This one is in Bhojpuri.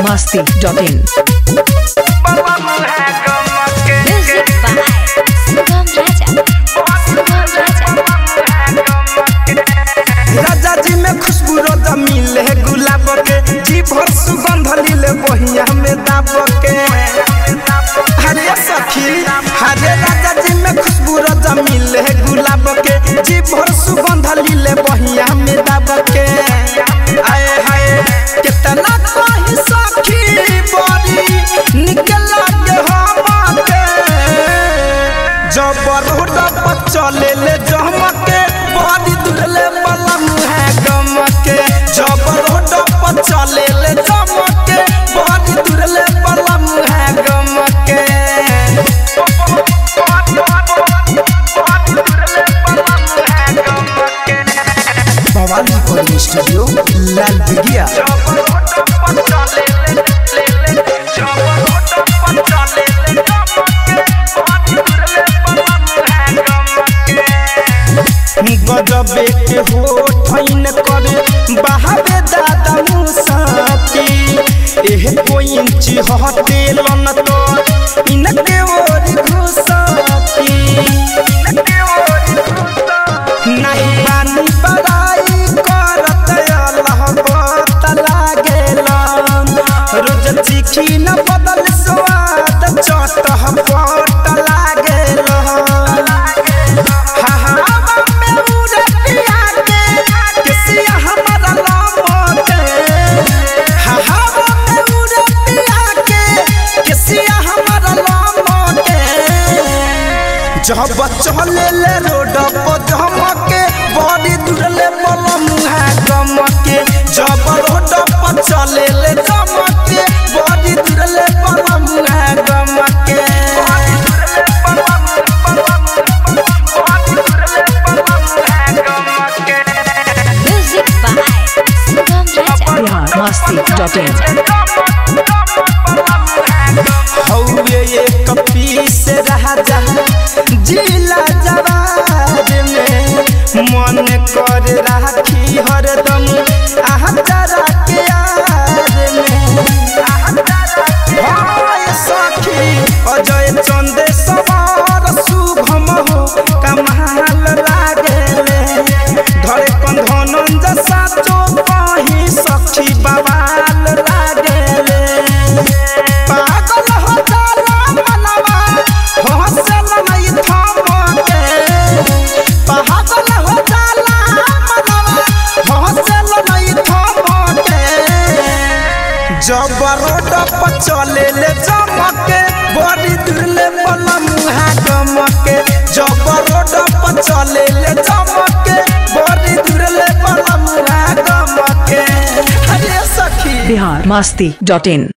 biharmasti.in Music by Sugam Raja. Sugam Raja. राजा जी में खुशबू रोजा मिले गुलाब के जी भर सुगंध लीले बहिया में दाब के हरे सखी हरे राजा जी में खुशबू रोजा मिले गुलाब के जी भर सुगंध लीले बहिया में दाब के आए हाय कितना कही सखी बड़ी निकल के हम के जबर पर चले ले जमके बड़ी दुरले बलम है गमके जबर पर चले ले जमके बड़ी दुरले बलम है गमके भवानी रिकॉर्डिंग स्टूडियो लाल बिगिया गजबे के हो ठैन करे बहावे दादा मुसाती एह कोई इंची हटेलन तो इनके ओर घुसाती नहीं बानी बड़ाई करत अल्लाह पत लागेलन रोज चिखी न बदल स्वाद चटह पट लागेलन जब चले ले रोड पर धमके बड़ी दूरले बलम है गमके जब रोड पर चले ले धमके बड़ी दूरले बलम है गमके Music by Sugam Raja. biharmasti.in हौवे एक पीस राजा जिला जवाब में मन कर राखी हरदम आहा जरा के याद में हाय सखी अजय चंदे सवार शुभम हो कमाल लागेले धरे कंधनंज साचो कहीं सखी बवाल लागेले पागल हो जाला मनवा हंसल नहीं थमके पागल हो जाला मनवा हंसल नहीं थमके जब रोड पर चले ले चमके बड़ी दूरले बलम है गमके जब रोड पर चले ले चमके बड़ी दूरले बलम है गमके अरे सखी biharmasti.in